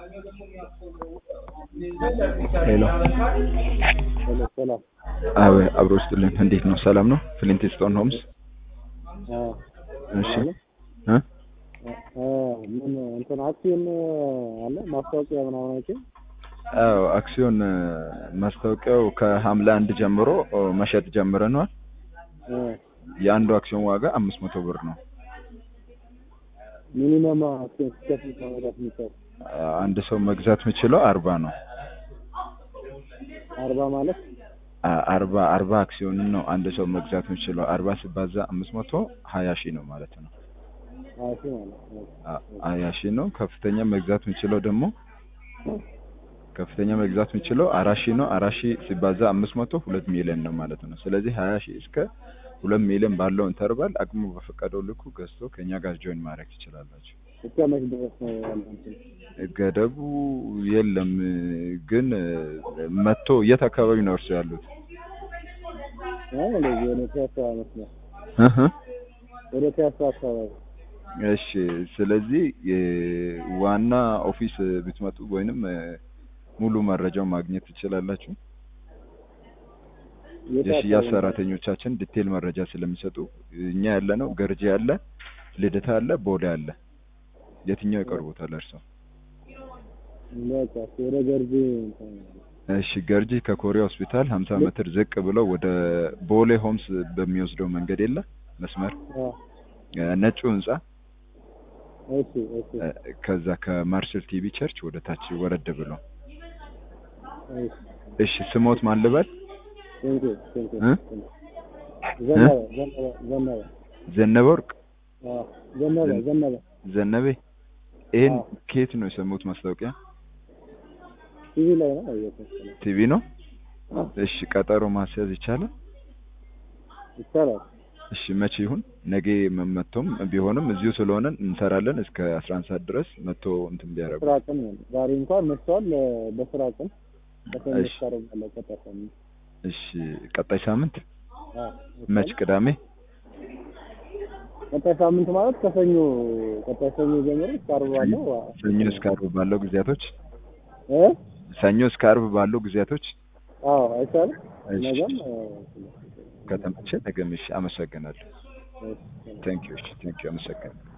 ሄሎ ሄሎ ሰላም። አብ አብሮ ስጥልን። እንዴት ነው? ሰላም ነው? ፍሊንት ስቶን ሆምስ። አዎ እሺ እ እ ምን እንትን አክሲዮን አለ ማስታወቂያ ምናምን አይቼ አዎ አክሲዮን እ፣ ማስታወቂያው ከሐምሌ አንድ ጀምሮ ኦ፣ መሸጥ ጀምረናል። እ የአንዱ አክሲዮን ዋጋ አምስት መቶ ብር ነው። ሚኒመም አክሲዮን ሲከፍል ከመግዛት የሚቻል አንድ ሰው መግዛት የሚችለው አርባ ነው። አርባ ማለት አ- አርባ አርባ አክሲዮንን ነው አንድ ሰው መግዛት የሚችለው። አርባ ሲባዛ አምስት መቶ ሀያ ሺህ ነው ማለት ነው። ሀያ ሺህ ማለት ነው። አ- ሀያ ሺህ ነው። ከፍተኛ መግዛት የሚችለው ደግሞ ከፍተኛ መግዛት የሚችለው አራት ሺህ ነው። አራት ሺህ ሲባዛ አምስት መቶ ሁለት ሚሊዮን ነው ማለት ነው። ስለዚህ ሀያ ሺህ እስከ ሁለት ሚሊዮን ባለው ኢንተርቫል አቅሙ በፈቀደው ልኩ ገዝቶ ከኛ ጋር ጆይን ማድረግ ትችላላችሁ። እስከ መች ድረስ ነው ያለው እንትን? ገደቡ የለም ግን መጥቶ የት አካባቢ ነው እርሱ ያሉት? አይ እንደዚህ ወደ ፒያሳ መስመር እህ ወደ ፒያሳ አካባቢ እሺ። ስለዚህ የዋና ኦፊስ ብትመጡ ወይንም እ፣ ሙሉ መረጃው ማግኘት ትችላላችሁ። የት የሽያጭ አካባቢ ነው? ሰራተኞቻችን ዲቴል መረጃ ስለሚሰጡ እኛ ያለ ነው ገርጂ አለ፣ ልደታ አለ፣ ቦሌ አለ። የትኛው ይቀርቦታል እርሶ? በቃ እሺ፣ ወደ ገርጂ እንትን እሺ ገርጂ ከኮሪያ ሆስፒታል 50 ሜትር ዝቅ ብለው ወደ ቦሌ ሆምስ በሚወስደው መንገድ የለ መስመር አ እ፣ ነጩ ህንጻ እሺ እሺ እ፣ ከዛ ከማርሽል ቲቪ ቸርች ወደ ታች ወረድ ብሎ እሺ እሺ ስሞት ማን ልበል? ቴንክ ዩ ቴንክ ዩ እ? ዘነበ ዘነበ ዘነበ ዘነበ ወርቅ አ ዘነበ ዘነበ ዘነበ። ይሄን አዎ። ከየት ነው የሰሙት ማስታወቂያ? ቲቪ ላይ ነው አየሁት። ቲቪ ነው። እሺ ቀጠሮ ማስያዝ ይቻላል? ይቻላል። እሺ መቼ ይሁን? ነገ መመቶም ቢሆንም እዚሁ ስለሆነ እንሰራለን እስከ 11 ሰዓት ድረስ መጥቶ እንትን ቢያደርጉ። ስራ ቀን ነው። ዛሬ እንኳን መጥተዋል። በስራ ቀን በሰኞ እሺ። ታደርጋለህ ቀጣይ ሳምንት። እሺ ቀጣይ ሳምንት አ መች? ቅዳሜ። ቀጣይ ሳምንት ማለት ከሰኞ ቀጣይ ሰኞ ጀምሮ እስከ ዓርብ ባለው አ- ሰኞ እስከ ዓርብ ባለው ጊዜያቶች እ ሰኞ እስከ ዓርብ ባለው ጊዜያቶች አዎ አይቻልም። እሺ። ነገም አ፣ ከተመቸ ነገም። እሺ አመሰግናለሁ። እሺ። ቴንክ ዩ። እሺ ቴንክ ዩ አመሰግናለሁ።